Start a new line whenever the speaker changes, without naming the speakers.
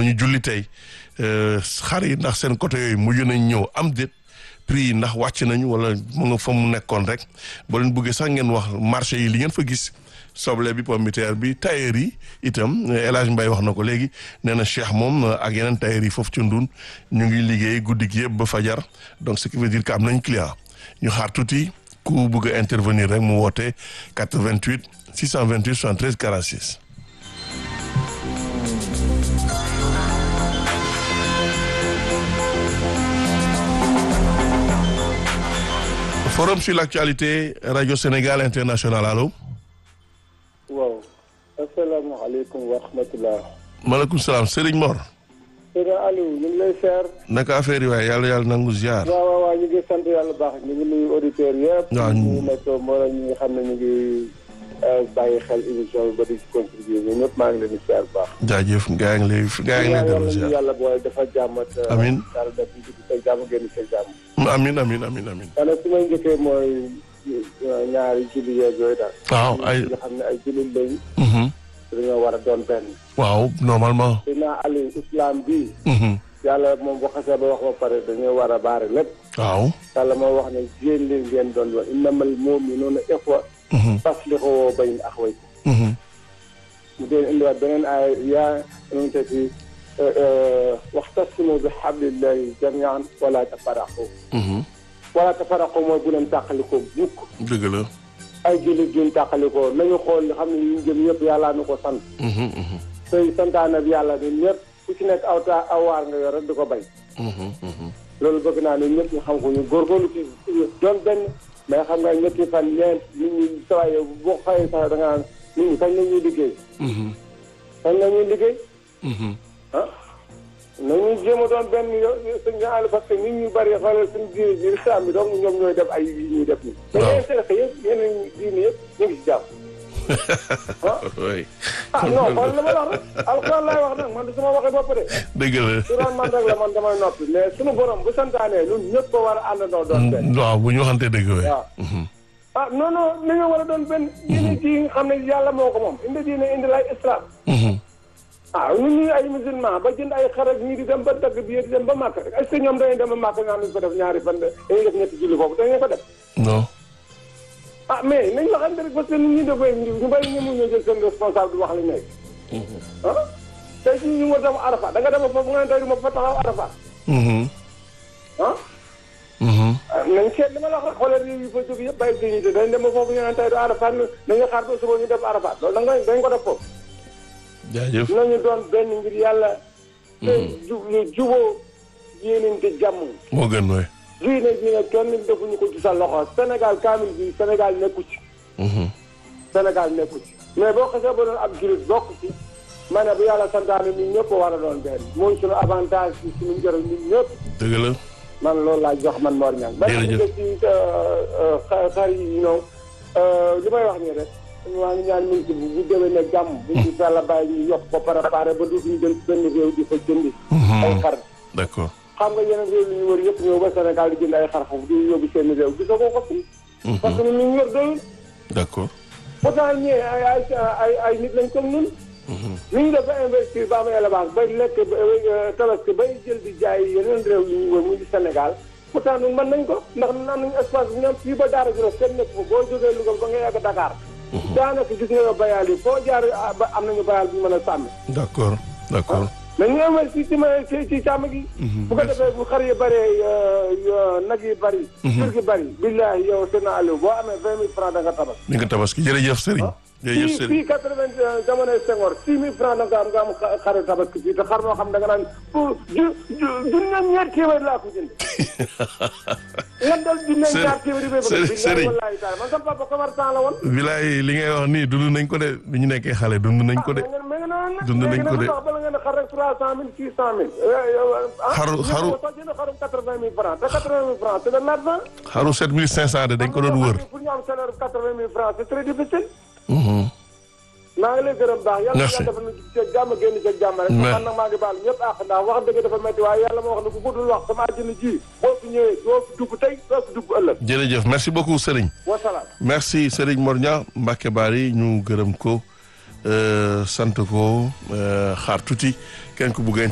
nañu julli tey xar yi ndax seen côté yooyu mujj nañ ñëw am déet prix yi ndax wàcc nañu wala mu nga fa mu nekkoon rek boo leen bëggee sax ngeen wax marché yi li ngeen fa gis soble bi pomme de terre bi tailleur yi itam El Hadj Mbaye wax na ko léegi nee na Cheikh moom ak yeneen tailleur yi foofu ci Ndun ñu ngi liggéey guddi gi yëpp ba fajar donc ce qui veut dire que am nañ client ñu xaar tuuti ku bëgg a intervenir rek mu woote 88 628 73 46. forum sur l'actualité radio Sénégal international allo.
waaw asalaamaaleykum wa rahmatulah.
maaleykum salaam Serigne Mor.
Serigne Aliou ñu ngi lay seer.
naka affaire yi waaye yàlla yàlla nangu ziar.
waaw waaw waaw ñu ngi sant yàlla baax ñu ngi nuyu auditeurs yëpp.
waaw
ñu nekk mbooloo ñi nga xam ne ñu ngi bàyyi xel émission bi ba di ci contribuer ñun ñëpp maa ngi leen di seer baax.
jaajëf gaa ngi lay gaa ngi lay dellu ziar.
yàlla booy dafa jàmm ak.
amiin
yàlla def ñu dugg sa jàmm génn sa jàmm.
amiin amiin amiin amiin.
xanaa su may njëkkee mooy ñaari julli yeeg yooyu daal.
waaw ay
nga xam ne ay jullit lañ.
mhm.
dañoo war a doon benn.
waaw normalement.
dinaa Aliou islam bii.
mhm.
yàlla moom bu xasee ba wax ba pare dañoo war a baare lépp.
waaw.
yàlla moo wax ne jigéen li ngeen doon wax innamal mu'minuuna ixwa
mhm.
faslihuu bayna axawaykum
mhm.
mu dee indiwaat beneen aaya yaa nu mu tëddi waxtasimu bi hablillahi jamian wala tafaraqu
mhm.
wala tafaraqu mooy bu leen tàqalikoo mukk
dëgg la.
ay jullit duñ tàqalikoo nañu xool li xam ne ñu jëm ñëpp yàllaa nu ko sant
mhm. mhm.
tey santaane bi yàlla ni ñëpp ku ci nekk aw taa aw waar nga yor rek di ko bay
mhm. mhm.
loolu bëgg naa ne ñëpp ñu xam ko ñu góorgóorlu ci doon benn mais xam nga ñetti fan ñeent nit ñi sawaye boo xëyee sax da nga naan nit ñi kañ la ñuy liggéey
mhm.
kañ la ñuy liggéey
mhm.
ah nañuy jéem a doon benn yo suñ ñaali parce que nit ñu bëri xoolal suñ diine ji islam bi donc ñoom ñooy def ay yi ñuy def nii mais
Waaw.
yéen seen yëpp yeneen diine yëpp ñu ngi si jàmm ah
oui.
ah non xool la ma la wax rek alxuraan laay wax nag man du sama waxee bopp de
dëgg la.
su doon man rek la man damay noppi mais suñu borom bu santaanee ñun ñëpp ko war a àndandoo doon benn
waaw bu ñu waxantee dëgg we
waaw ah non non li nga war a doon benn diine ji nga xam ne yàlla moo ko moom indi diine indi lay islam ah ñun ñuy ay musulman ba jënd ay xar ak ñii di dem ba dagg bi di dem ba màkk rek est-ce que ñoom dañuy dem ba màkk nga xam ne ko def ñaari fan dañuy def ñetti julli foofu dañuy ko def
non.
ah mais nañ waxante rek parce que nit ñi dafay ñu bëri ñu mun ñoo jël seen responsable di wax li nekk ah tey jii ñu nga dem arafa da nga dem foofu nga ne tey du ma fa taxaw arafa
mhm.
ah
mhm.
ah nañ seet li ma la wax rek xoolal yi fa jóg yëpp bàyyi dignité dañ dem ba foofu ñu naan tey du arafat nañu xaar ba suba ñu def arafat loolu da nga dañ ko def foofu
jaajëf.
nañu doon benn ngir yàlla te ju juboo yéenante jàmm
moo gën we
diine ji ne kenn defuñu ko ci sa loxo Sénégal kaamil bi Sénégal nekku ci
mhm.
Sénégal nekku ci mais boo xasee ba doon ab julit bokk ci ma ne bu yàlla santaane ñun ñëpp war a doon benn mooy suñu avantage ci suñu njëriñ ñun ñëpp
dëgg la.
man loolu laa jox man Mor Niang ba
Jërëjëf.
nga ci xar yi ñëw li may wax nii rek maa ngi ñaan ministre bi bu déwee ne jàmm bu ñu yàlla bàyyi ñu yokk ko préparé ba dootuñu dem ci benn réew di fa jëndi ay xar
d'accord.
xam nga yeneen réew yi ñu wër yëpp ñëw ba Sénégal di jënd ay xar foofu di yóbbu seen réew gisoo ko ko fii parce que ñun ñu yor doyul
d'accord.
pourtant ñee ay ay ay ay nit lañ comme ñun ni ñu def ba investir ba am élevage bay lekk ba- tabaski bay jël di jaay yeneen réew yi ñu wër muy di Sénégal pourtant ñun mën nañ ko ndax ñun am nañu espace bi ñoom fii ba Daara Djolof kenn nekk fa boo jógee Louga ba nga yàgg Dakar daanaka gis nga yow bayal yi foo jaar ah, ba am nañu bayal bu ñu mën a sàmm
d'accord d'accord.
nañu investir ci ma ci ci càmm gi bu ko defee bu xar yi bëree nag yi bëri jur gi bëri billahi yow seen Aliou boo amee vingt mille francs da nga tabax
ni nga tabaski jërëjëf Serigne. jërëjëf
fii
Serigne.
fii quatre-vingt jamonoy Senghor six mille francs da nga am nga am xa- xaru tabaski fii te xar moo xam da nga naan pour ju ju junneeg ñaar téeméer laa ko jënd nga dal junneeg ñaar téeméer yi bay bëgg
Serigne- Serigne.
wallahi taala man sama papa commerçant la woon
bilaay li ngay wax nii dund nañ ko de bi ñu nekkee xale dund nañ ko de.
mais nga noonu nag
Dund nañ ko de.
léegi nag bala nga ne xar rek trois cent mille six cent mille
Xaru- xaru-
soo jënd xarum quatre-vingt mille francs te quatre-vingt mille francs c'est de l'argent
xaru 7500 de dañ ko doon wër.
pour ñu am salaire bu quatre-vingt mille francs c'est très difficile
Mhm.
maa ngi lay gërëm baax yàlla
Merci.
yàlla dafa na ci jàmm génn ci jàmm rek
Mais-
man nag maa ngi baal ñëpp àq ndax wax dëgg dafa metti waaye yàlla moo wax ne ku guddul wax sama àjjana ji boo fi ñëwee doo fi dugg tey doo fi dugg ëllëg
jërëjëf merci beaucoup Serigne.
wasalaam
merci Serigne Mor Niang Mbacke Bari ñu gërëm ko euh, sant ko euh, xaar tuuti kenn ku bugg a